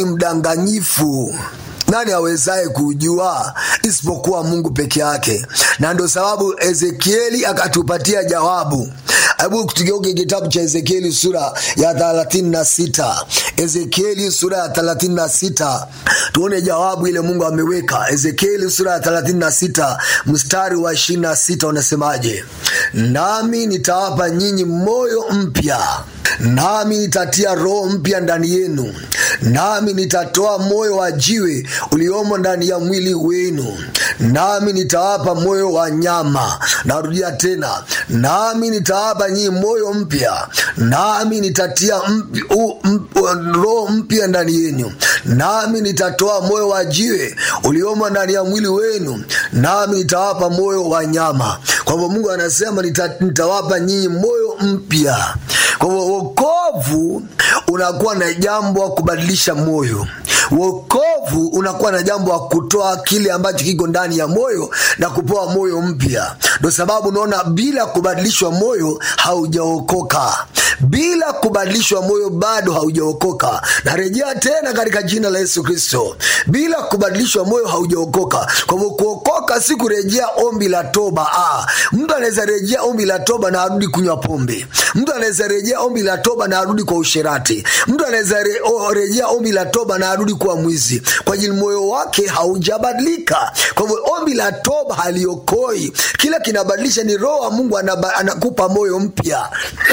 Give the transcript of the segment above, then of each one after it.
mdanganyifu nani awezaye kujua isipokuwa mungu peke yake na ndo sababu ezekieli akatupatia jawabu hebu tugeuke kitabu cha ezekieli sura ya thelathini na sita ezekieli sura ya thelathini na sita tuone jawabu ile mungu ameweka ezekieli sura ya thelathini na sita mstari wa ishirini na sita unasemaje nami nitawapa nyinyi moyo mpya nami nitatia roho mpya ndani yenu nami nitatoa moyo wa jiwe uliomo ndani ya mwili wenu nami nitawapa moyo wa nyama narudia tena nami nitawapa nyinyi moyo mpya nami nitatia mp, u, mp, roho mpya ndani yenu nami nitatoa moyo wa jiwe uliomo ndani ya mwili wenu nami nitawapa moyo wa nyama kwa hivyo mungu anasema nita, nitawapa nyinyi moyo mpya kwa hivyo wokovu unakuwa na jambo wa kubadilisha moyo wokovu unakuwa na jambo wa kutoa kile ambacho kiko ndani ya moyo na kupewa moyo mpya ndo sababu unaona bila kubadilishwa moyo haujaokoka bila kubadilishwa moyo bado haujaokoka narejea tena katika jina la yesu kristo bila kubadilishwa moyo haujaokoka kwa hivyo kuokoka si kurejea ombi la toba ah, mtu anaweza rejea ombi la toba na arudi kunywa pombe mtu anaweza rejea ombi la toba na arudi kwa usherati mtu anaweza re, o, rejea ombi la toba na arudi kuwa mwizi kwa ajili moyo wake haujabadilika kwa hivyo ombi la toba haliokoi kila kinabadilisha ni roho wa mungu anaba, anakupa moyo mpya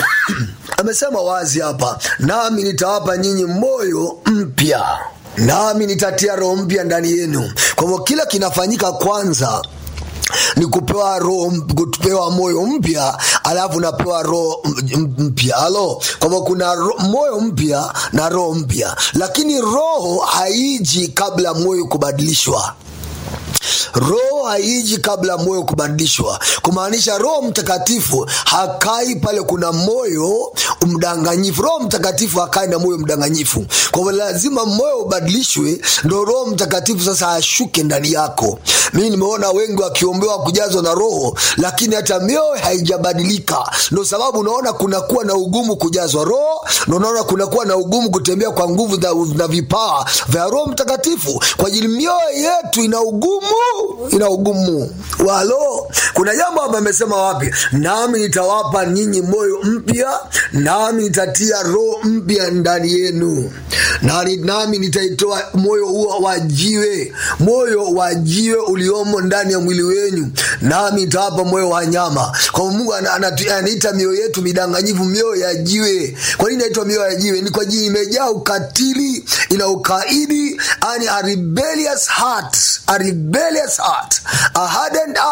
amesema wazi hapa nami nitawapa nyinyi moyo mpya nami nitatia roho mpya ndani yenu kwa hivyo kila kinafanyika kwanza ni kupewa roho kupewa moyo mpya alafu napewa roho mpya halo kwamba kuna ro, moyo mpya na roho mpya lakini roho haiji kabla moyo kubadilishwa roho haiji kabla moyo kubadilishwa kumaanisha roho mtakatifu hakai pale kuna moyo mdanganyifu roho mtakatifu hakai na moyo mdanganyifu kwa hivyo lazima moyo ubadilishwe ndo roho mtakatifu sasa ashuke ndani yako mii nimeona wengi wakiombewa kujazwa na roho lakini hata mioyo haijabadilika ndo sababu unaona kunakuwa na ugumu kujazwa roho ndo unaona kunakuwa na ugumu kutembea kwa nguvu na, na vipawa vya roho mtakatifu kwa ajili mioyo yetu ina ugumu ina ugumu walo kuna jambo ambayo amesema wapi nami nitawapa nyinyi moyo mpya nami nitatia roho mpya ndani yenu nami, nami nitaitoa moyo huo wa jiwe moyo wa jiwe uliomo ndani ya mwili wenyu nami nitawapa moyo wa nyama kwa mungu anaita mioyo yetu midanganyifu mioyo ya jiwe kwa nini naitwa mioyo ya jiwe ni kwa jini imejaa ukatili ina ukaidi ani a rebellious heart a rebellious heart a hardened heart